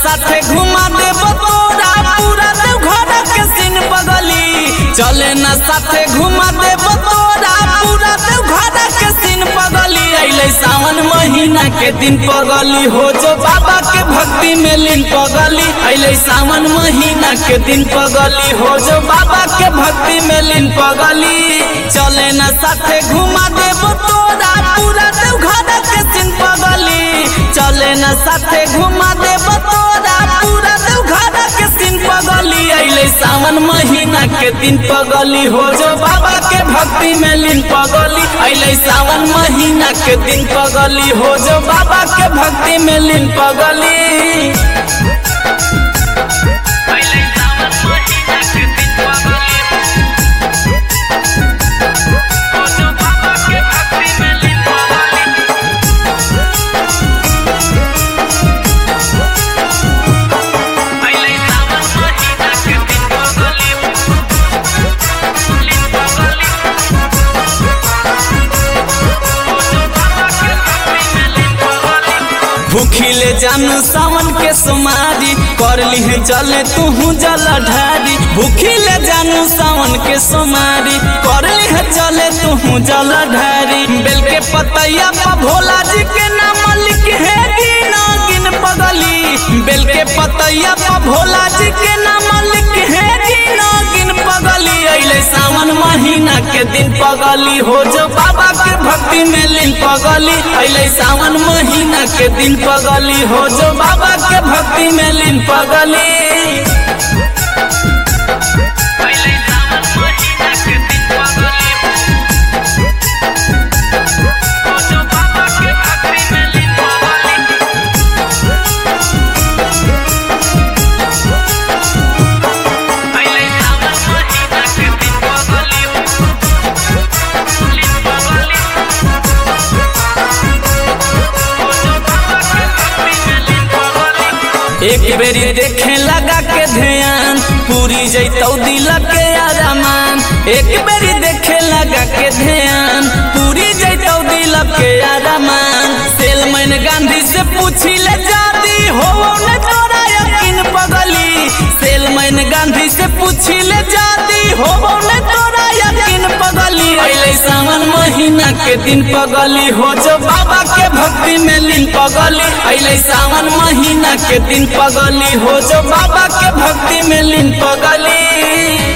साथे घुमा देब तोरा पूरा देवघर के सीन पगली चले न साथे घुमा देब तोरा पूरा देवघर के सीन पगली अइले सावन महीना के दिन पगली हो जो बाबा के भक्ति में लीन पगली अइले सावन महीना के दिन पगली हो जो बाबा के भक्ति में लीन पगली चले न साथे घुमा देब तोरा पूरा देवघर के सीन पगली चले न साथे घुमा देब तोरा पूरा देवघर के सीन पगली अइले सावन महीना के दिन पगली हो जो बाबा के भक्ति में लीन पगली अइले सावन महीना के दिन पगली हो जो बाबा के भक्ति में लीन पगली भूखिले जानू सावन के सुमारी कर ली चले तू जल ढारी भूखिले जानू सावन के सुमारी कर ली चले तू जल ढारी बेल के पतैया पा भोला जी के नाम लिख है गिन गिन पगली बेल के पतैया पा भोला जी के नाम लिख है गिन गिन पगली अइले सावन महीना के दिन पगली हो जो बाबा के भक्ति में लीन पगली अइले सावन महीना के दिन पगली हो जो बाबा के भक्ति में लीन पगली एक बेरी देखे लगा के ध्यान पूरी जैतौ दिल के आरामान एक बेरी देखे लगा के ध्यान पूरी जैतौ दिल के आरामान सेलमैन गांधी से पूछी ले जादी हो ने तोरा यकीन पगली सेलमैन गांधी से पूछी ले जादी हो ने तोरा यकीन पगली अइले सावन महीना के दिन पगली हो जो बाबा के भक्ति में लीन पगली अइले सावन महीना के दिन पगली हो जो बाबा के भक्ति में लीन पगली